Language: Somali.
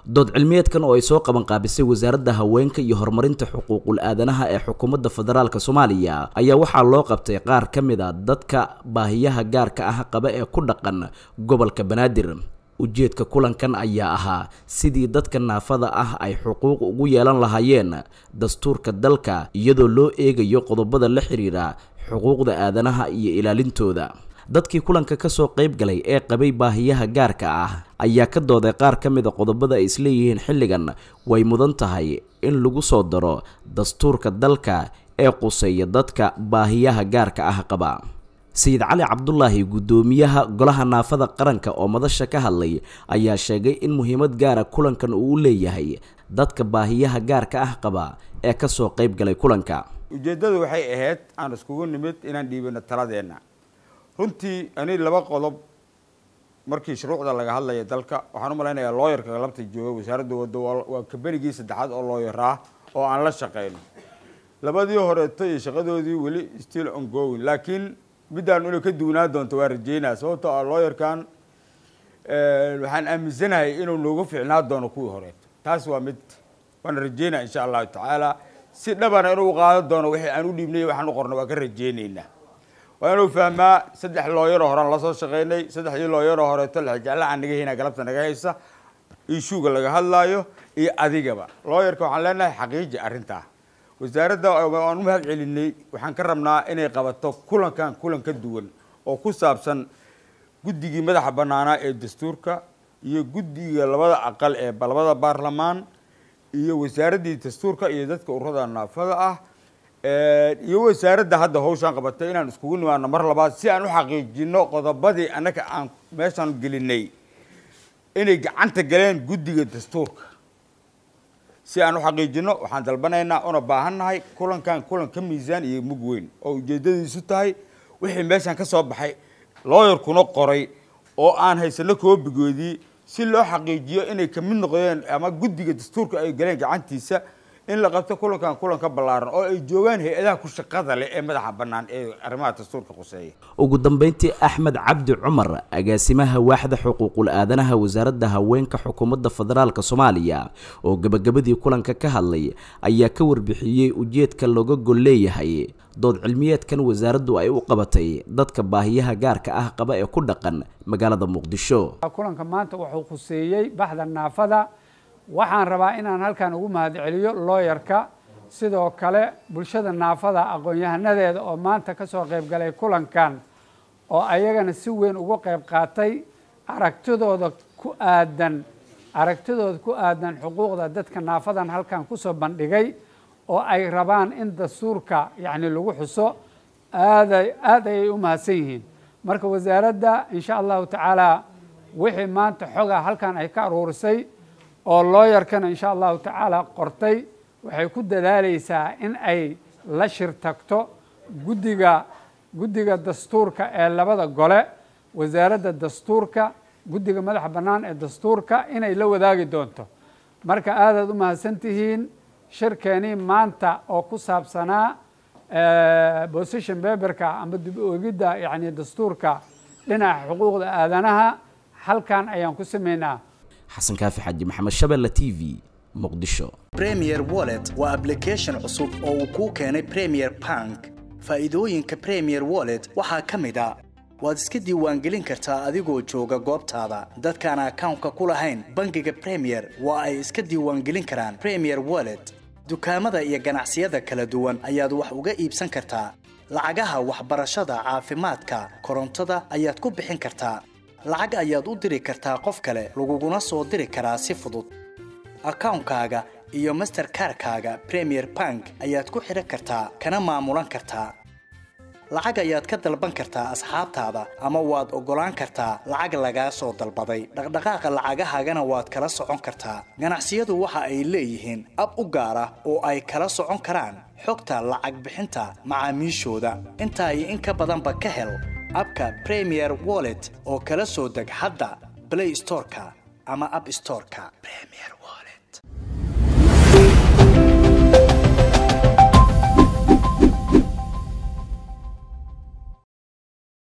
dood cilmiyeedkan oo ay soo qaban qaabisay wasaaradda haweenka iyo horumarinta xuquuqul aadanaha ee xukuumadda federaalk soomaaliya ayaa waxaa loo qabtay qaar ka mid a dadka baahiyaha gaarka ah qaba ee ku dhaqan gobolka banaadir ujeedka kulankan ayaa ahaa sidii dadka naafada ah ay xuquuq ugu yeelan lahaayeen dastuurka dalka iyadoo loo eegayo qodobada la xiriira xuquuqda aadanaha iyo ilaalintooda dadkii kulanka kasoo qayb galay ee qabay baahiyaha gaarka ah ayaa ka dooday qaar ka mid a qodobada ay isleeyihiin xilligan way mudan tahay in lagu soo daro dastuurka dalka ee quseeya dadka baahiyaha gaarka ah qaba sayid cali cabdulaahi guddoomiyaha golaha naafada qaranka oo madasha ka hadlay ayaa sheegay in muhiimad gaara kulankan uu leeyahay dadka baahiyaha gaarka ah qaba ee kasoo qayb galay kulanka ujeeddadu waxay ahayd aan iskugu nimid inaan dhiibino taladeenna runtii ani laba qodob markii shuruucda laga hadlaya dalka waxaan u malaynayaa looyarka labta jooga wasaaradda wadda waa kabenigii saddexaad oo looyaraa oo aan la shaqeyno labadii horeeto iyo shaqadoodii weli still ongoing laakiin middaan inay ka duwanaa doonto waa rajeynaya sababtoo ah looyarkan waxaan aaminsanahay inuu noogu fiicnaa doono kuwii horeeto taas waa mid waana rajeynaya insha allahu tacaala si dhabana inuu qaadan doono wixii aan u dhiibnay waxaan u qorno waa ka rajeyneynaa waa inuu fahmaa saddex looyaroo horean lasoo shaqeynay saddexdii looyaroo horeeto lajeclaha naga hina galabta naga haysa ishuuga laga hadlaayo iyo adigaba looyarka waxaan leenahay xaqiiji arrintaa wasaaradda waan u mahad celinay waxaan ka rabnaa inay qabato kulankan kulan ka duwan oo ku saabsan guddigii madaxa banaanaa ee dastuurka iyo guddiga labada aqal ee labada baarlamaan iyo wasaaraddii dastuurka iyo dadka ururada naafada ah iyo wasaaradda hadda hawshaan qabatay inaan iskugu nimaano mar labaad si aan u xaqiijino qodobadii annaga aan meeshaan gelinay inay gacanta galeen guddiga dastuurka si aan u xaqiijino waxaan dalbanaynaa una baahannahay kulankan kulan ka miisaan iyo mug weyn oo ujeedadiisu tahay wixii meeshaan ka soo baxay looyarkuna qoray oo aan haysano koobigoodii si loo xaqiijiyo inay kamid noqdeen ama guddiga dastuurka ay galeen gacantiisa in la qabto kulankan kulan ka ballaaran oo ay joogaan hay-adaha ku shaqada leh ee madaxa bannaan ee arrimaha dastuurka quseeya ugu dambeyntii axmed cabdi cumar agaasimaha waaxda xuquuqul aadanaha wasaaradda haweenka xukuumadda federaalk soomaaliya oo gabagabadii kulanka ka hadlay ayaa ka warbixiyey ujeedka looga gol leeyahay dood cilmiyeedkan wasaaraddu ay u qabatay dadka baahiyaha gaarka ah qaba ee ku dhaqan magaalada muqdisho kulanka maanta wuxuu khuseeyey baxda naafada waxaan rabaa inaan halkan ugu mahad celiyo looyarka sidoo kale bulshada naafada aqoon-yahanadeeda oo maanta ka soo qayb galay kulankan oo ayagana si weyn uga qayb qaatay aragtidooda ku aadan aragtidooda ku aadan xuquuqda dadka naafadan halkan kusoo bandhigay oo ay rabaan in dastuurka yacni lagu xuso aaday aad ayay u mahadsan yihiin marka wasaaradda insha allahu tacaala wixii maanta xogaa halkan ay ka aruurisay oo looyarkana insha allahu tacaala qortay waxay ku dadaaleysaa in ay la shir tagto guddiga guddiga dastuurka ee labada gole wasaaradda dastuurka guddiga madaxa bannaan ee dastuurka inay la wadaagi doonto marka aadaad u mahadsan tihiin shirkeenii maanta oo ku saabsanaa position beberka ama dib oogidda yani dastuurka dhinaca xuquuqda aadanaha halkan ayaan ku sameynaa xasan kaafi xaji maxamed shabelle t v muqdisho premier wallet waa ablication cusub oo uu kuu keenay premier bank faa'iidooyinka premier wallet waxaa ka mid a waad iska diiwaangelin kartaa adigoo jooga goobtaada dadkaan akawnka ku lahayn bangiga premier waa ay iska diiwaangelin karaan premier wallet dukaamada iyo ganacsiyada kala duwan ayaad wax uga iibsan kartaa lacagaha waxbarashada caafimaadka korontada ayaad ku bixin kartaa lacag ayaad u diri kartaa qof kale laguguna soo diri karaa si fudud akawnkaaga iyo masterkarkaaga premier bank ayaad ku xidhan kartaa kana maamulan kartaa lacag ayaad ka dalban kartaa asxaabtaada ama waad oggolaan kartaa lacag lagaa soo dalbaday dhaqdhaqaaqa lacagahaagana waad kala socon kartaa ganacsiyadu waxa ay leeyihiin ab u gaar ah oo ay kala socon karaan xogta lacag bixinta macaamiishooda intaa iyo in ka badanba ka hel abka premier wallet oo kala soo deg hadda play storeka ama app storeka